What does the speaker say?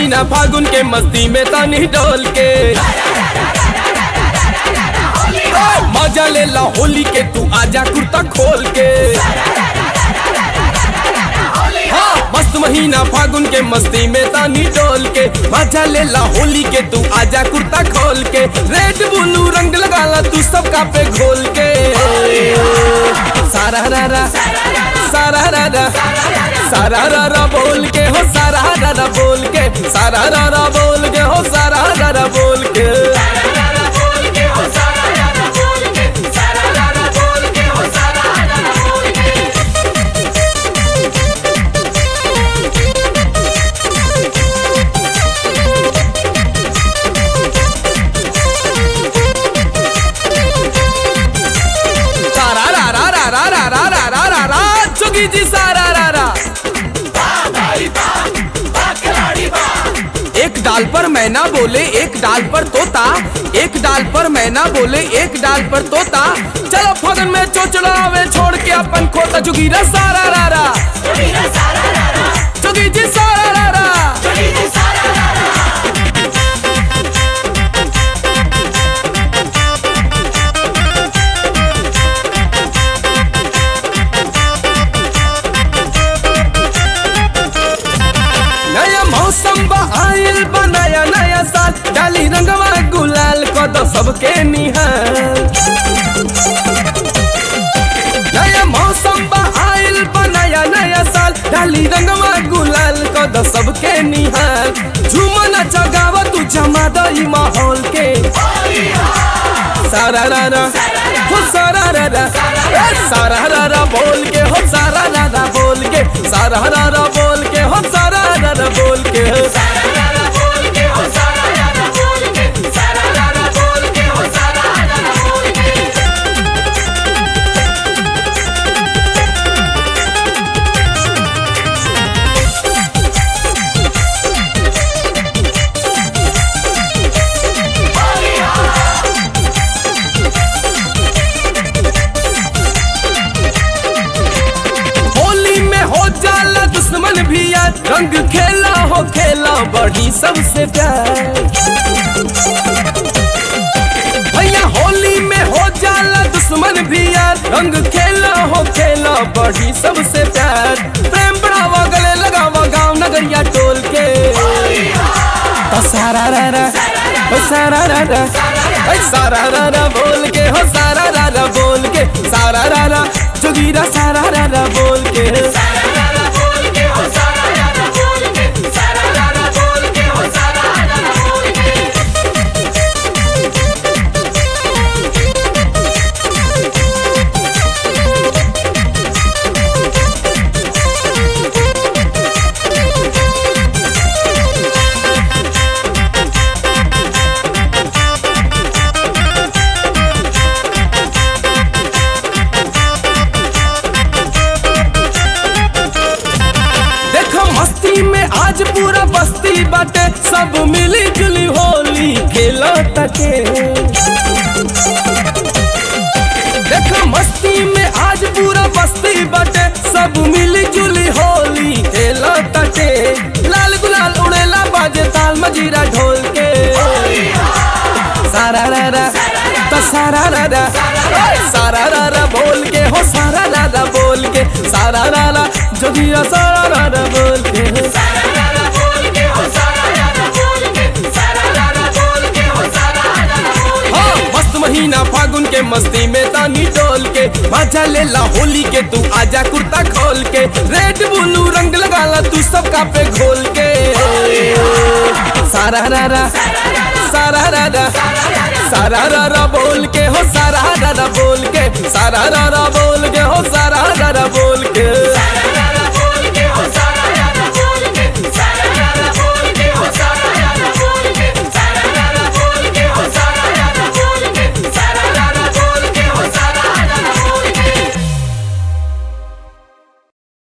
महीना फागुन के मस्ती में तानी डोल के मजा ले ला होली के तू आजा कुर्ता खोल के हाँ मस्त महीना फागुन के मस्ती में तानी डोल के मजा ले ला होली के तू आजा कुर्ता खोल के रेड ब्लू रंग लगा ला तू सबका पे घोल के सारा रा रा सारा रा रा सारा रा रा बोल के हो सारा रा रा बोल के सारा रा रा बोल के हो सारा रा रा बोल के सारा रा रा रा रा रा रा रा रा रा रा जोगी जी सारा रा रा एक डाल पर मैना बोले एक डाल पर तोता एक डाल पर मैना बोले एक डाल पर तोता चलो फगन में चोचलावे छोड़ के अपन खोता जोगीरा सारा रा रा जोगी जी सारा रा रा नया मौसम बा आइल बा नया नया साल डाली रंगवा गुलाल को दो सबके निहाल नया मौसम बा आइल बा नया नया साल डाली रंगवा गुलाल को दो सबके निहाल झूमा नचा गावा तू जमा दई माहौल के सारा रा रा हो सारा रा रा ए, सारा रा रा बोल के हो सारा रा रा बोल के सारा रा रा बोल के हो सारा रा रा बोल के होली में हो जाला दुश्मन भी यार रंग खेला हो खेला बड़ी सबसे प्यार भैया होली में हो जाला दुश्मन भी यार रंग खेला हो खेला बड़ी सबसे प्यार प्रेम बढ़ावा गले लगावा गाँव नगरिया टोल के तो सारा रा रा ओ सारा रा रा ओ सारा रा रा बोल के हो सारा रा रा बोल के सारा रा रा जोगीरा सारा रा रा बोल के देखो मस्ती में आज पूरा बस्ती बाटे सब मिली जुली होली खेलो तके देखो मस्ती में आज पूरा बस्ती बाटे सब मिली जुली होली खेलो तके लाल गुलाल उड़ेला बाजे ताल मजीरा ढोल के सारा रा रा तो सारा रा रा ओए सारा रा रा बोल के हो सारा रा रा बोल के सारा रा रा जोगिया सारा रा रा बोल के हाँ मस्त महीना फागुन के मस्ती में तानी डोल के मजा ले ला होली के तू आजा कुर्ता खोल के रेड ब्लू रंग लगा ला तू सबका पे घोल के सारा रा रा सारा रा रा सारा रा रा बोल के हो सारा रा रा बोल के सारा रा रा बोल के हो सारा रा रा बोल